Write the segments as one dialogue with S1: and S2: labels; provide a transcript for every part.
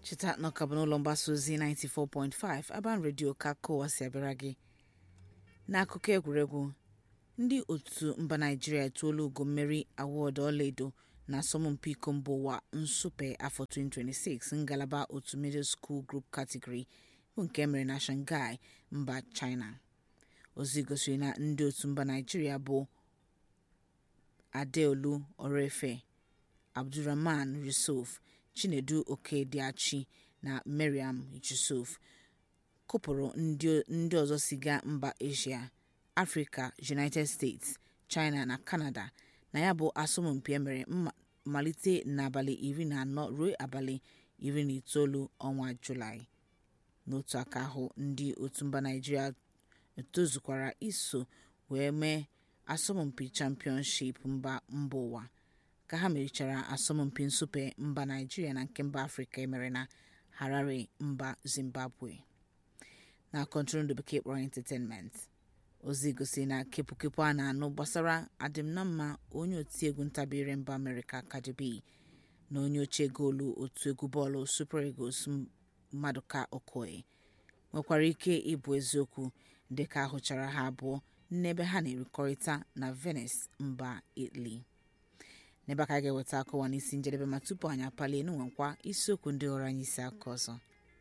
S1: cheta na ọka bụ n'ụlọ mgbasa ozi 94.5 Aban Radio ka kowa si abịara gị n'akụkọ egwuregwu ndị otu mba naijiria etuola ugo mmeri awọdụ ọlaedo na asọmpi iko mba ụwa nsupe afọ 2026 ngalaba otu middle school group category bụ nke emere na shanghai mba china ozi gosiri na ndị otu mba naijiria bụ adeolu orefe abdulrahman yusuf chinedu okediachi na mariam yusuf kụpụrụ ndị ọzọ siga mba asia afrịka united states china na canada na ya bụ asọmpi emere malite n'abalị iri na anọ ruo abalị iri na itoolu ọnwa julaị n'otu aka ahụ ndị otu mba naijiria tozukwara iso wee mee asọmpi championship mba mba ụwa ka ha merichara asọmpi nsupe mba naijiria na nke mba afrịka emere na harare mba zimbabwe na kọntrol ndị bekee kpọrọ entertainment ozi gosiri na kepụkepụ a na-anụ gbasara adịm na mma onye otiegwu ntabire mba amerịka Cardi B na onye ochie goolu otu egwu bọọlụ super eagles Maduka Okoye nwekwara ike ịbụ eziokwu dịka ahụchara ha abụọ n'ebe ha na-erikọrịta na Venice mba Italy n'ebe aka ga-eweta akụwa n'isi njedebe ma tupu anyị apalie n'nwekwa isiokwu ndị ghọrọ anyị isi aka ọzọ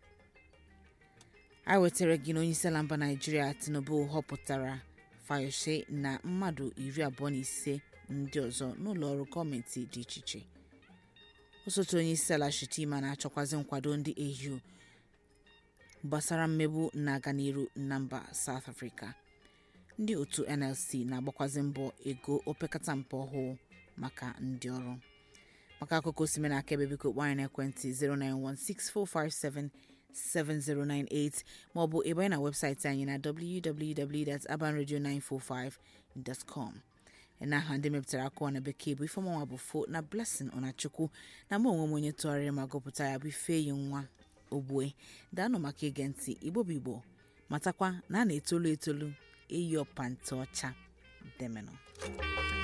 S1: a wetara gị na onyeisiala mba naijiria tinubu họpụtara fayose na mmadụ iri abụọ na ise ndị ọzọ n'ụlọ ọrụ gọọmenti dị iche iche osote onyeisiala shitima na-achọkwazi nkwado ndị au gbasara mmegbu na-aga n'iru na mba south africa ndị otu nlc na-agbakwazi mbọ ego opekata mpe ọhụụ maka ndị ọrụ maka akụkọ osime na akaebe biko kpọọ anyị n'ekwentị 0916457 7098 maọbụ ịbanye na webụsaịtị anyị na www.abanradio945.com n'aha ndị mepụtara akụwa na bekee bụ ifeọmanwa bụ fo na blessing ọnachukwu na mụ onwe m onye tụgharịrị ma gụpụta ya bụ ifeyi nwa ogbue daanụ maka ige ntị igbo bụ igbo matakwa na a na-etolu etolu eyi ọpanta ọcha demenụ